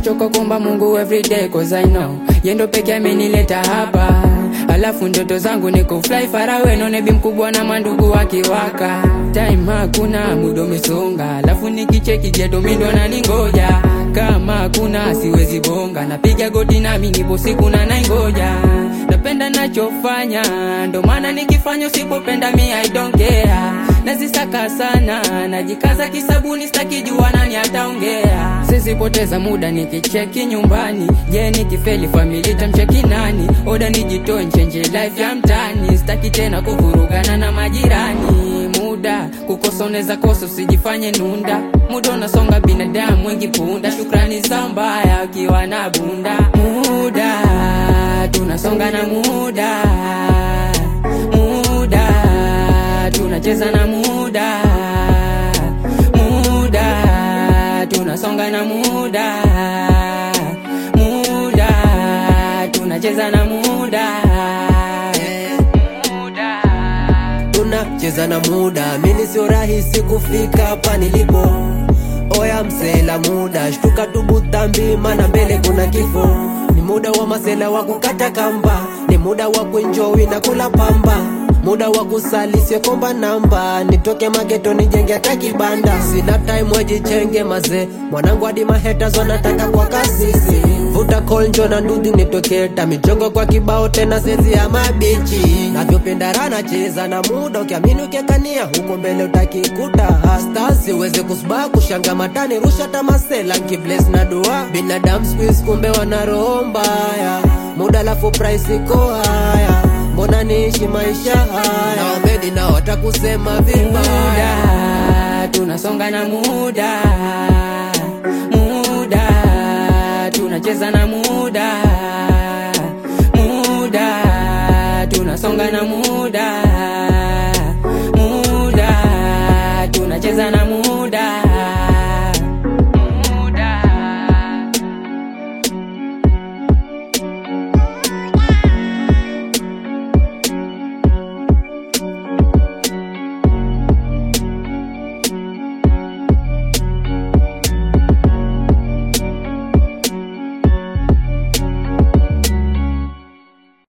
nachoka kuomba Mungu everyday cause I know yendo peke amenileta hapa alafu ndoto zangu ni kufly far away none bi mkubwa na mandugu wakiwaka time hakuna muda umesonga alafu nikicheki geto mindo naningoja kama hakuna siwezi bonga napiga goti nami nipo siku na naingoja napenda nachofanya ndo maana nikifanya usipopenda mi I don't care nazisaka sana najikaza kisabuni stakijua nani ataongea sizipoteza muda nikicheki nyumbani je nikifeli famili tamcheki nani oda nijitoe nchenje life ya mtani staki tena kuvurugana na majirani muda kukosa unaweza kosa usijifanye nunda muda unasonga binadamu wengi punda shukrani za mbaya ukiwa na bunda muda tunasonga na muda muda tunacheza na muda muda tunasonga na muda muda tunacheza na muda muda tunacheza na muda, mini sio rahisi kufika hapa nilipo. Oya msela muda, shtuka tubutambi, mana mbele kuna kifo. Ni muda wa masela wa kukata kamba, ni muda wa kuenjoy na kula pamba, muda wa kusali sio komba namba, nitoke mageto nijenge hata kibanda. Sina time wajichenge mazee, mwanangu hadi mahaters wanataka kwa kasisi. Vuta kolnjo na ndudhi nitoketa, michongo kwa kibao tena sezi ya mabichi. Navyopenda rana cheza na muda, ukiamini ukiekania huko mbele utakikuta. Stars siweze kusba kushanga matani, rusha tamasela nkibles na dua. Binadamu squeeze kumbe wana roho mbaya, muda lafu price iko haya, mbona niishi maisha haya? Na wamedi nao watakusema vibaya. muda tunasonga na muda muda tunacheza na muda muda tunasonga na muda